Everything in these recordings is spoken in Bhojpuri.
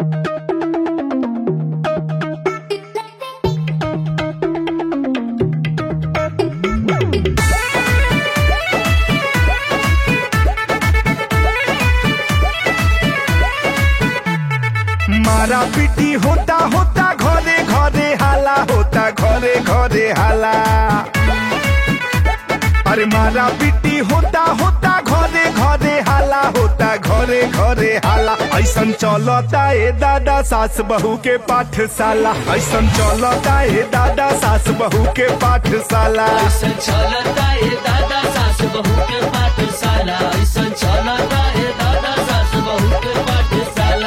मारा पीटी होता होता घरे घरे हाला होता घरे घरे हाला अरे मारा पीटी होता होता घरे घरे हाला होता घरे घरे हाला ऐसन चलता ए दादा सास बहू के पाठशाला ऐसन चलता ए दादा सास बहू के पाठशाला ऐसन चलता है दादा सास बहू के पाठशाला ऐसन चलता है दादा सास बहू के पाठशाला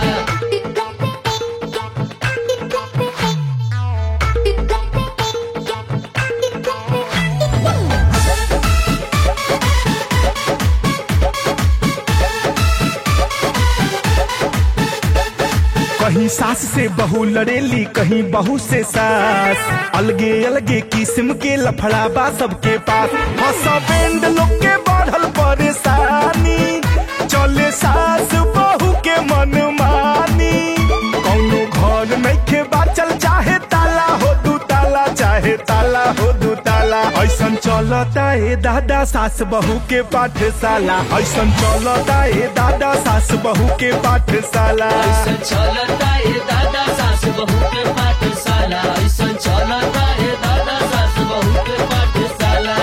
कहीं सास से बहू लड़ेली कहीं बहू से सास अलगे अलगे किस्म के लफड़ाबा सबके पास हसबैंड लोग के बढ़ल परेशानी चले सास बहू के मन मानी कौनो घर नइखे बाचल चाहे ताला हो दू ताला चाहे ताला हो दू ताला ऐसन चलता है दादा सास बहू के पाठशाला ऐसन चलता है दादा सास बहू के पाठशाला ऐसन चलता है दादा सास बहू के पाठशाला ऐसन चलता है दादा सास बहू के पाठशाला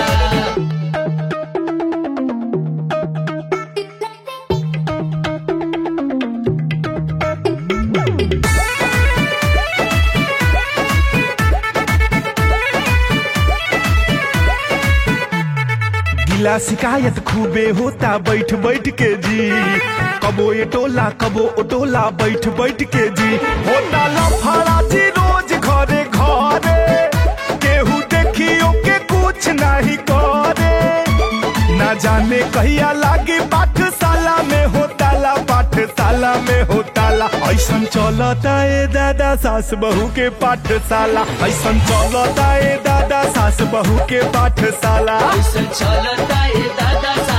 गिला शिकायत खूबे होता बैठ बैठ के जी कबो ये टोला कबो ओ टोला बैठ बैठ के जी होता लफड़ा जी रोज घरे घरे केहू देखियो के कुछ नहीं करे ना जाने कहिया लागे पाठशाला में होताला पाठशाला में होताला ऐसन चलता ए दादा सास बहू के पाठशाला ऐसन चलता ए दादा सास बहू के पाठशाला ऐसन चलता है दादा